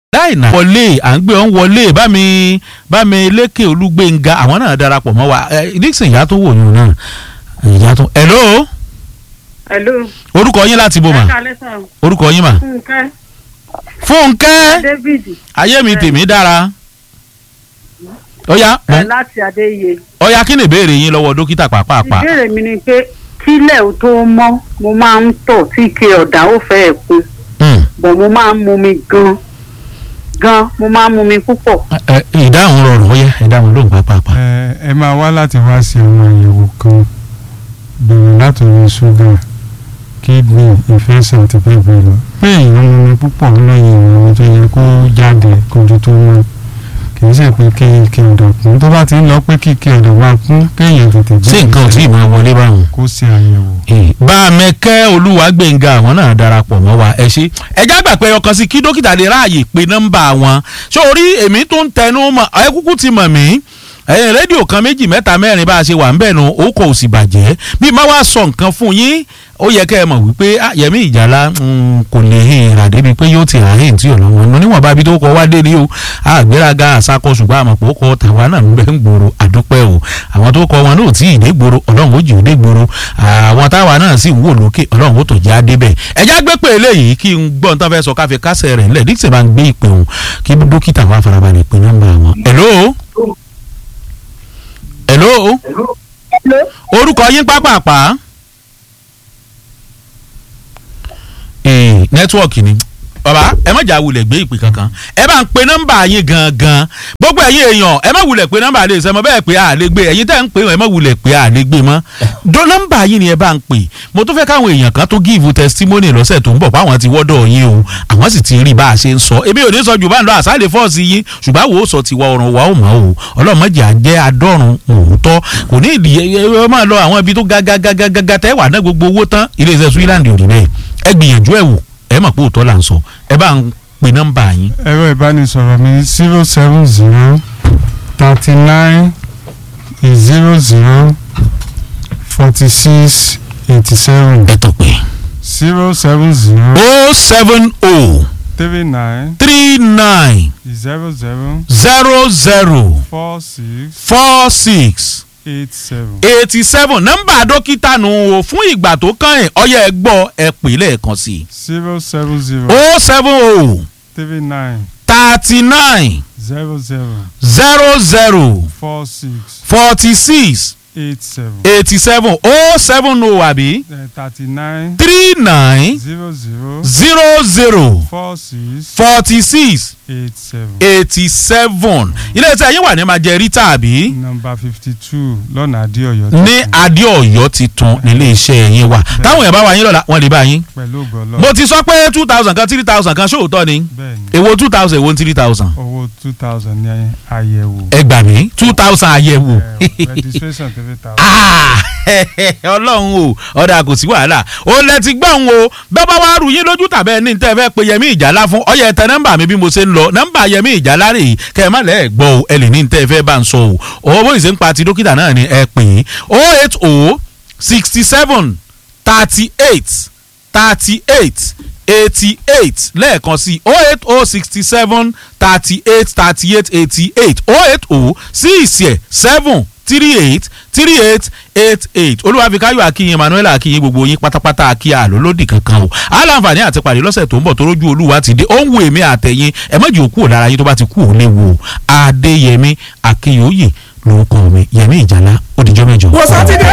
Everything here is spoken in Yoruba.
láìnà wọlé à ń gbé ọ́n wọlé bá mi bá mi lékè olúgbénga àwọn náà darapọ̀ mọ́ wa ẹ dixon ìyá tó wò yún náà ìyá tó hello Hello. orúkọ yín láti bò mà Ẹ káalẹ́ sà. orúkọ yín mà Fúnkẹ́. fúnkẹ́ David. ayé mi tèmi dára ọ̀ya Ẹ láti Adéyẹ. ọ̀ya kí ni ìbéèrè yín lọ́wọ́ dókítà pàápàá Ìbéèrè mi ni pé kílẹ̀ ò tó mọ́ mo máa ń tọ̀ tí ike ọ̀dà ó fẹ́ kún Hmm. bọ̀ mo máa ń mumi gan gan mo máa ń mumi púpọ̀. Ẹ, ẹ, ìdáhùn rọrùn ọ̀ya ìdáhùn lóhùn pàápàá ẹ ẹ máa wá láti wá sí àwọn àyẹ̀wò kan bẹ̀rẹ̀ látòrí ṣúgà kidney infection àti bẹ́ẹ̀ bẹ́ẹ̀ lọ pé èèyàn mu omi púpọ̀ lóye ìwọ̀n tó yẹ kó jáde kójú tó mọ́ kì í ṣe pé kí ike ọ̀dọ̀ kún tó bá ti ń lọ pé kí ike ọ̀dọ̀ máa kún kéèyàn tètè sí nǹkan ò tí ì máa wọlé báwọn. kó ṣe àyẹ̀wò. bá a mẹ́kẹ́ olúwàgbẹ̀ngà àwọn náà darapọ̀ mọ́ wa ẹ ṣe ẹjá gbà pé ọkàn sí kí dókítà lè ráàyè pé nọ́mbà wọn sórí èmi tó ń tẹnu mọ́ ẹ kúkú ti mọ̀ mí ẹ̀yìn rédíò kan méjì mẹ́ta mẹ́rin bá a ṣe wà ń bẹ̀ nu ó kò sì bàjẹ́ bí má wá sọ nǹkan fún yín ó yẹ kẹ́ ẹ mọ̀ wípé ah, Yẹmí Ìjálá mm, kò lè hin rà débi pé yóò ti ràhìn tí ò lọ́wọ́ nù níwọ̀n bá bí tó kọ́ wá dé ní o àgbéraga àsakọ ṣùgbọ́n àmọ̀ pé ó kọ́ tàwa náà ń bẹ́ ń gbòòrò àdúpẹ́ o àwọn tó kọ́ wọn náà ò tí ì dé gbòòrò ọlọ́run ó jì ó dé gbòòrò àwọn táwa náà sì ń wò lókè ọlọ́run ó tó já débẹ̀ ẹ̀já gbé pé eléyìí kí n gbọ́ nǹkan fẹ́ sọ káfí kásẹ̀ rẹ̀ ńlẹ̀ díṣẹ́ bá ń gbé ìpè òun kí dókítà wa farabalẹ̀ pé nọ́mbà wọn. hello hello orúkọ yín pápápá ee nẹ́tíwọ̀kì ni bàbá ẹ má jà wulẹ̀ gbé ìpè kankan ẹ bá ń pe nọ́mbà yín gangan gbogbo ẹ̀yin èèyàn ẹ má wulẹ̀ pe nọ́mbà lè sẹ́mọ bẹ́ẹ̀ pé a lè gbé ẹ̀yin tẹ́ ń pè ẹ má wulẹ̀ pé a lè gbé mọ́ do nọ́mbà yín ni ẹ bá ń pè mo tún fẹ́ káwọn èèyàn kan tó give testimony lọ́sẹ̀ tó ń bọ̀ fáwọn ti wọ́dọ̀ yín o àwọn sì ti rí bá a ṣe ń sọ èmi ò ní sọ jù bá ń lọ àṣàlẹ̀ fọ́ọ̀sì yín ṣùgbọ́n àwọn ò sọ ti wá ọrùn wa ò mọ̀ o ọlọ́mọdé à ń jẹ́ adọ́run òótọ́ kò ní ìdí ẹ máa lọ àwọn ibi tó gágágágágá tẹ́ wà ná gbogbo owó tán ilé iṣẹ́ Switzerland ò rí bẹ́ẹ̀ ẹ gbìyànjú ẹ wò ẹ mọ̀ pé òótọ́ là ń sọ ẹ bá ń pe nọ́mbà yín. ẹ̀rọ ìbánisọ̀rọ̀ mi zero seven zero thirty nine zero zero forty six eighty seven ẹ tọ̀ pé zero seven zero o seven o three nine three nine zero zero zero zero four six four six eight seven. eighty seven nọ́mbà dókítà nù o fún ìgbà tó kàn ẹ̀ ọyẹ ẹ gbọ́ ẹ pè lẹ́ẹ̀kan sí i zero seven zero o seven o three nine thirty nine zero zero zero zero four six forty six eight seven eighty seven o seven o àbí thirty nine three nine zero zero zero zero four six forty six eight seven. eighty seven ilé iṣẹ́ yín wà ní majẹ́rítà àbí nọ́mbà fifty two lọ́nà adéọ̀yọ́ ní adéọ̀yọ́ ti tún nílé iṣẹ́ yín wà táwọn èèyàn bá wà yín lọ́la wọ́n lè bá yín. pẹ̀lú ògbọ́lọ́ mo ti sọ pé two thousand kan three thousand kan ṣòótọ́ ni bẹ́ẹ̀ ni èwo two thousand èwo three thousand. owó two thousand ní àyẹ̀wò ẹ gbà mí two thousand àyẹ̀wò. Eh, registration three thousand. Ah, ọlọ́run o ọ̀dà kò sí wàhálà ó lẹ ti gbọ́n o bẹ́ẹ̀ bá wá rú yín lójú tàbí ẹni tẹ́ ẹ fẹ́ pe Yẹmí Ìjálá fún ọyẹ tẹ nọ́mbà mi bí mo ṣe ń lọ nọ́mbà Yẹmí Ìjálá rè é kẹ́ ẹ má lẹ́ẹ̀ gbọ́ o ẹ lè ní tẹ́ ẹ fẹ́ bá ń sọ o owó bóyá ṣe ń pa ti dókítà náà ni ẹ pè é o eight o sixty seven thirty eight thirty eight eighty eight lẹ́ẹ̀kan sí o eight o sixty seven thirty eight thirty eight eighty eight o eight o six seven three eight three eight eight eight olúwàfíkáyọ̀ akínyìn emmanuel akínyìn gbogbo yín pátápátá akí àlólódì kankan o aláǹfààní àti pàdé lọ́sẹ̀ tó ń bọ̀ tó rójú olúwa ti dé ó ń wo èmi àtẹ̀yìn ẹ má jẹ́ òkú ò lára yín tó bá ti kú ò léwu o adéyẹmí akínyòóyè lórúkọ mi yẹmí ìjàlá ó dijọ́ mẹ́jọ. wò sátidé